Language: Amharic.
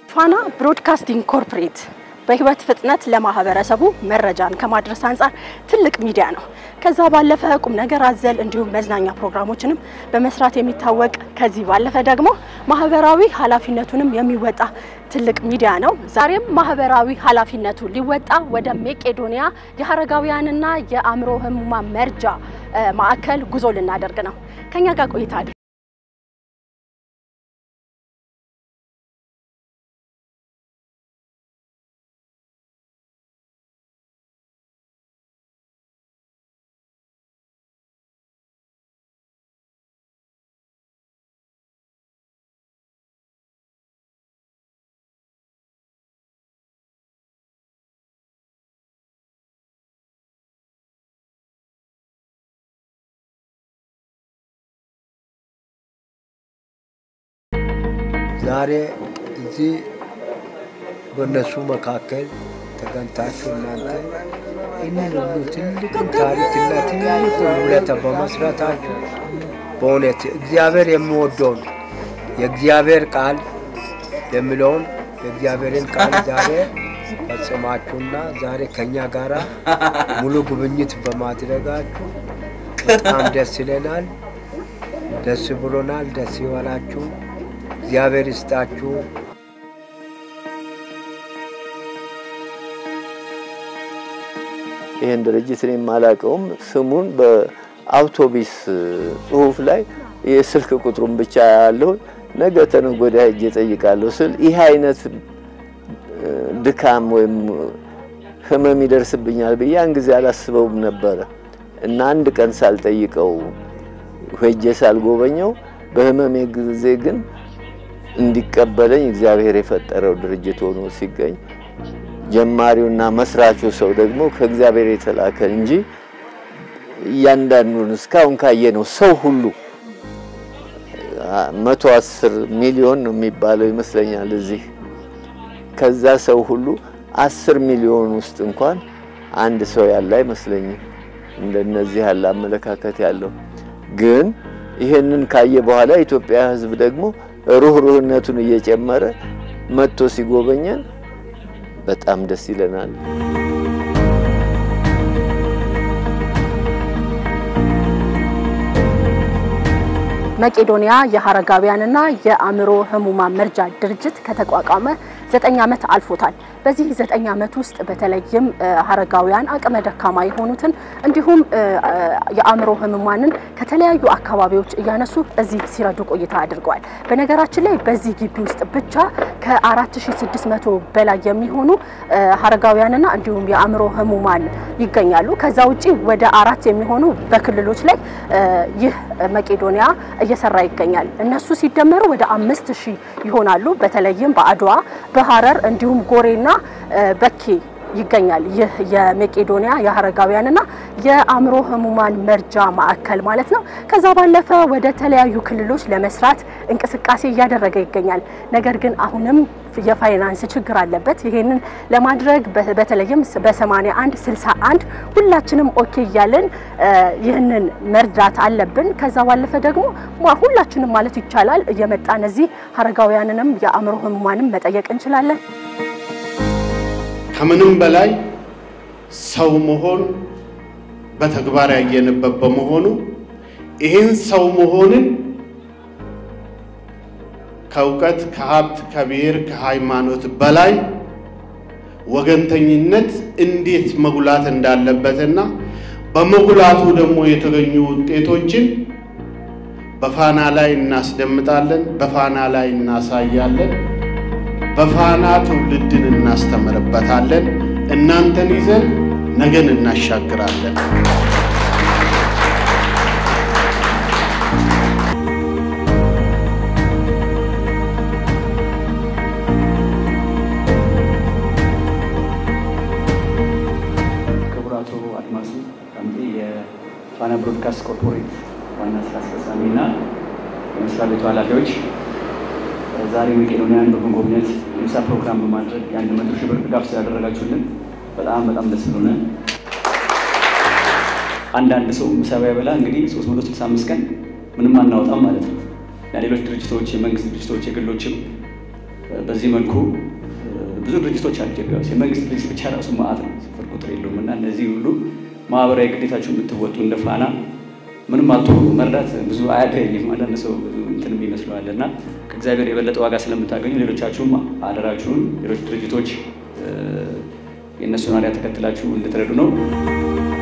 ፋና ብሮድካስቲንግ ኮርፖሬት በህይወት ፍጥነት ለማህበረሰቡ መረጃን ከማድረስ አንጻር ትልቅ ሚዲያ ነው። ከዛ ባለፈ ቁም ነገር አዘል እንዲሁም መዝናኛ ፕሮግራሞችንም በመስራት የሚታወቅ ከዚህ ባለፈ ደግሞ ማህበራዊ ኃላፊነቱንም የሚወጣ ትልቅ ሚዲያ ነው። ዛሬም ማህበራዊ ኃላፊነቱ ሊወጣ ወደ መቄዶንያ የአረጋውያንና የአእምሮ ህሙማን መርጃ ማዕከል ጉዞ ልናደርግ ነው። ከኛ ጋር ቆይታ አድርጉ። ዛሬ እዚህ በእነሱ መካከል ተገንታችሁ እናንተ ይህንን ሁሉ ትልቅ ታሪክና ትልቅ ውለታ በመስራታችሁ በእውነት እግዚአብሔር የሚወደውን የእግዚአብሔር ቃል የሚለውን የእግዚአብሔርን ቃል ዛሬ ፈጽማችሁና ዛሬ ከኛ ጋር ሙሉ ጉብኝት በማድረጋችሁ በጣም ደስ ይለናል። ደስ ብሎናል። ደስ ይበላችሁ። እግዚአብሔር ይስጣችሁ። ይህን ድርጅት እኔ የማላውቀውም ስሙን በአውቶቢስ ጽሁፍ ላይ የስልክ ቁጥሩን ብቻ ያለውን ነገ ተነገ ወዲያ ሄጄ እጠይቃለሁ ስል ይህ አይነት ድካም ወይም ህመም ይደርስብኛል ብዬ ያን ጊዜ አላስበውም ነበረ እና አንድ ቀን ሳልጠይቀው ሄጄ ሳልጎበኘው በህመሜ ጊዜ ግን እንዲቀበለኝ እግዚአብሔር የፈጠረው ድርጅት ሆኖ ሲገኝ ጀማሪውና መስራቹ ሰው ደግሞ ከእግዚአብሔር የተላከ እንጂ እያንዳንዱን እስካሁን ካየነው ሰው ሁሉ መቶ አስር ሚሊዮን ነው የሚባለው ይመስለኛል እዚህ ከዛ ሰው ሁሉ አስር ሚሊዮን ውስጥ እንኳን አንድ ሰው ያለ አይመስለኝም እንደነዚህ ያለ አመለካከት ያለው ግን ይሄንን ካየ በኋላ የኢትዮጵያ ሕዝብ ደግሞ ሩህሩህነቱን እየጨመረ መጥቶ ሲጎበኘን በጣም ደስ ይለናል። መቄዶንያ የአረጋውያንና የአእምሮ ህሙማን መርጃ ድርጅት ከተቋቋመ ዘጠኝ ዓመት አልፎታል። በዚህ ዘጠኝ ዓመት ውስጥ በተለይም አረጋውያን አቅመ ደካማ የሆኑትን እንዲሁም የአእምሮ ህሙማንን ከተለያዩ አካባቢዎች እያነሱ እዚህ ሲረዱ ቆይታ አድርገዋል። በነገራችን ላይ በዚህ ግቢ ውስጥ ብቻ ከ4600 በላይ የሚሆኑ አረጋውያንና እንዲሁም የአእምሮ ህሙማን ይገኛሉ። ከዛ ውጪ ወደ አራት የሚሆኑ በክልሎች ላይ ይህ መቄዶንያ እየሰራ ይገኛል። እነሱ ሲደመሩ ወደ አምስት ሺህ ይሆናሉ። በተለይም በአድዋ በሀረር እንዲሁም ጎሬና በኬ ይገኛል። ይህ የመቄዶንያ የአረጋውያንና የአእምሮ ህሙማን መርጃ ማዕከል ማለት ነው። ከዛ ባለፈ ወደ ተለያዩ ክልሎች ለመስራት እንቅስቃሴ እያደረገ ይገኛል። ነገር ግን አሁንም የፋይናንስ ችግር አለበት። ይሄንን ለማድረግ በተለይም በ81 61 ሁላችንም ኦኬ እያለን ይህንን መርዳት አለብን። ከዛ ባለፈ ደግሞ ሁላችንም ማለት ይቻላል እየመጣን እዚህ አረጋውያንንም የአእምሮ ህሙማንም መጠየቅ እንችላለን። ከምንም በላይ ሰው መሆን በተግባር ያየንበት በመሆኑ ይህን ሰው መሆንን ከእውቀት፣ ከሀብት፣ ከብሔር፣ ከሃይማኖት በላይ ወገንተኝነት እንዴት መጉላት እንዳለበትና በመጉላቱ ደግሞ የተገኙ ውጤቶችን በፋና ላይ እናስደምጣለን፣ በፋና ላይ እናሳያለን፣ በፋና ትውልድን እናስተምርበታለን። እናንተን ይዘን ነገን እናሻግራለን። ክቡር አቶ አድማሱ ዳምጤ የፋና ብሮድካስት ኮርፖሬት ዋና ስራ አስፈጻሚ እና የመስሪያ ቤቱ ኃላፊዎች ዛሬ መቄዶንያን በመጎብኘት የምሳ ፕሮግራም በማድረግ የአንድ መቶ ሺህ ብር ድጋፍ ስላደረጋችሁልን በጣም በጣም ደስ ብሎናል። አንዳንድ ሰው ምሳ ባይበላ እንግዲህ 365 ቀን ምንም አናወጣም ማለት ነው። እና ሌሎች ድርጅቶች፣ የመንግስት ድርጅቶች፣ የግሎችም በዚህ መልኩ ብዙ ድርጅቶች አሉ ኢትዮጵያ ውስጥ። የመንግስት ድርጅት ብቻ ራሱ ማዕት ነው፣ ስፍር ቁጥር የለውም። እና እነዚህ ሁሉ ማህበራዊ ግዴታችሁን የምትወጡ እንደ ፋና ምንም አቶ መርዳት ብዙ አያገኝም። አንዳንድ ሰው ብዙ እንትን ይመስለዋል እና ከእግዚአብሔር የበለጠ ዋጋ ስለምታገኙ ሌሎቻችሁም አደራችሁን ሌሎች ድርጅቶች የእነሱን አሪያ ተከትላችሁ እንድትረዱ ነው።